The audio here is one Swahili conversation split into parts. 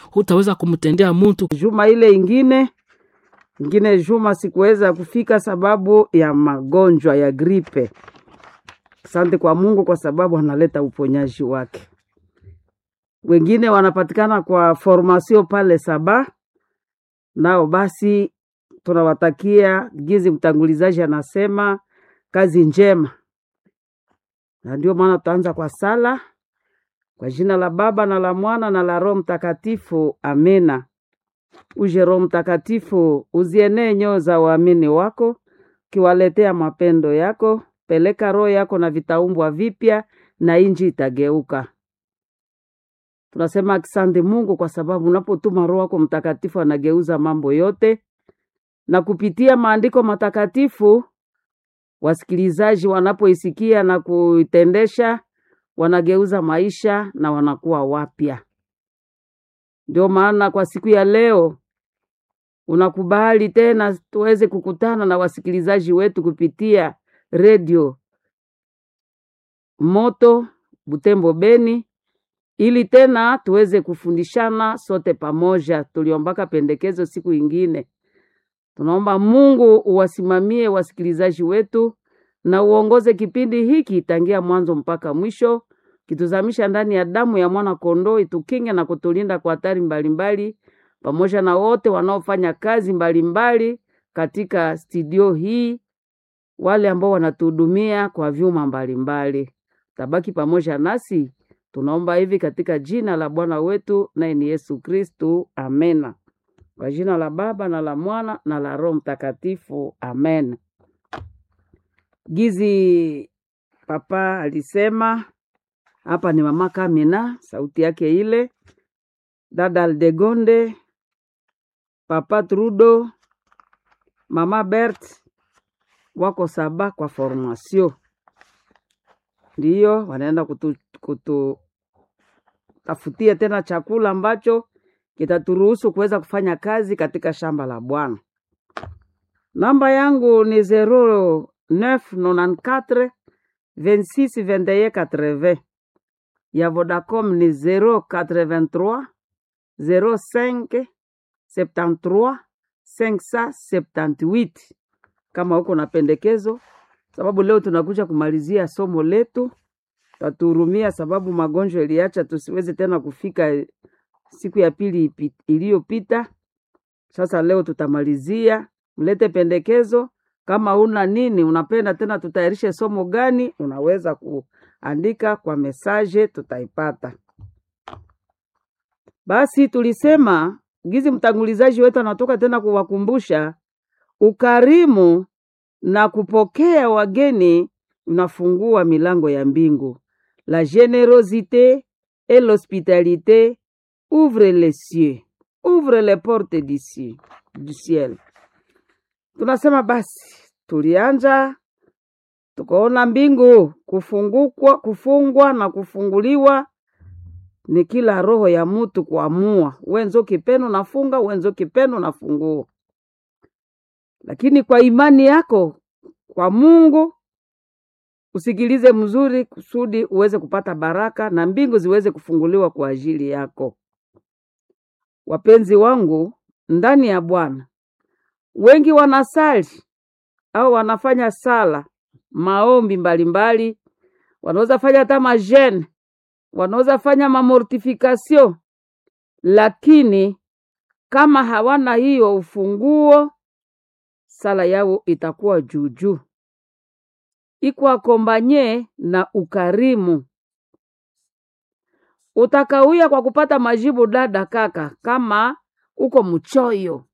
hutaweza kumtendea mtu. Juma ile ingine ingine juma sikuweza kufika sababu ya magonjwa ya gripe. Asante kwa Mungu kwa sababu analeta uponyaji wake. Wengine wanapatikana kwa formasio pale Saba, nao basi tunawatakia gizi, mtangulizaji anasema kazi njema, na ndio maana tutaanza kwa sala kwa jina la Baba na la Mwana na la Roho Mtakatifu, amena. Uje Roho Mtakatifu, uzienee nyoo za waamini wako, ukiwaletea mapendo yako. Peleka roho yako na vitaumbwa vipya, na inji itageuka. Tunasema asante Mungu kwa sababu unapotuma Roho yako Mtakatifu anageuza mambo yote, na kupitia maandiko matakatifu wasikilizaji wanapoisikia na kuitendesha wanageuza maisha na wanakuwa wapya. Ndio maana kwa siku ya leo unakubali tena tuweze kukutana na wasikilizaji wetu kupitia redio Moto Butembo Beni, ili tena tuweze kufundishana sote pamoja. Tuliombaka pendekezo siku ingine, tunaomba Mungu uwasimamie wasikilizaji wetu na uongoze kipindi hiki tangia mwanzo mpaka mwisho, kituzamisha ndani ya damu ya mwana kondoo, itukinge na kutulinda kwa hatari mbalimbali, pamoja na wote wanaofanya kazi mbalimbali mbali katika studio hii, wale ambao wanatuhudumia kwa vyuma mbalimbali. Tabaki pamoja nasi, tunaomba hivi katika jina la Bwana wetu naye ni Yesu Kristu, amena. Kwa jina la Baba na la Mwana na la Roho Mtakatifu, amen. Gizi papa alisema hapa ni mama Kamina, sauti yake ile, dada Aldegonde, papa Trudo, mama Bert wako saba kwa formasio, ndiyo wanaenda kutu, kutu tafutia tena chakula ambacho kitaturuhusu kuweza kufanya kazi katika shamba la Bwana. Namba yangu ni zero 994 26 21 80 ya Vodacom ni 083 05 73 578. Kama huko na pendekezo, sababu leo tunakuja kumalizia somo letu, tatuhurumia sababu magonjwa iliacha tusiweze tena kufika siku ya pili iliyopita. Sasa leo tutamalizia, mlete pendekezo kama una nini unapenda tena tutayarishe somo gani, unaweza kuandika kwa mesaje, tutaipata. Basi tulisema gizi, mtangulizaji wetu anatoka tena kuwakumbusha ukarimu na kupokea wageni unafungua milango ya mbingu. La generosité et l'hospitalité ouvre les cieux, ouvre les portes d'ici du ciel. Tunasema basi, tulianja tukaona mbingu kufungukwa, kufungwa na kufunguliwa ni kila roho ya mutu kuamua, wenzo kipenu nafunga, wenzo kipenu nafungua. Lakini kwa imani yako kwa Mungu usikilize mzuri, kusudi uweze kupata baraka na mbingu ziweze kufunguliwa kwa ajili yako. Wapenzi wangu ndani ya Bwana, wengi wanasali au wanafanya sala maombi mbalimbali, wanaweza fanya hata majene, wanaweza fanya mamortifikasio, lakini kama hawana hiyo ufunguo, sala yao itakuwa juujuu, iko akombanye na ukarimu. Utakawia kwa kupata majibu, dada kaka, kama uko mchoyo.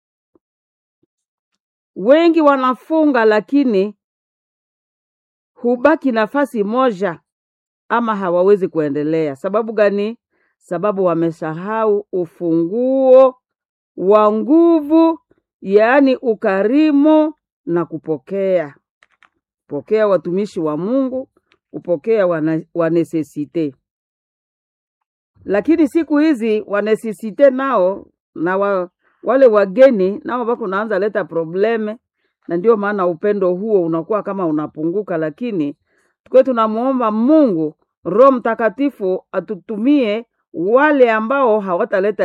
Wengi wanafunga lakini hubaki nafasi moja ama hawawezi kuendelea. Sababu gani? Sababu wamesahau ufunguo wa nguvu, yaani ukarimu na kupokea. Pokea watumishi wa Mungu, kupokea wana, wanesesite. Lakini siku hizi wanesesite nao na wa, wale wageni nao wako naanza leta probleme, na ndio maana upendo huo unakuwa kama unapunguka, lakini tukiwe tunamwomba Mungu Roho Mtakatifu atutumie wale ambao hawataleta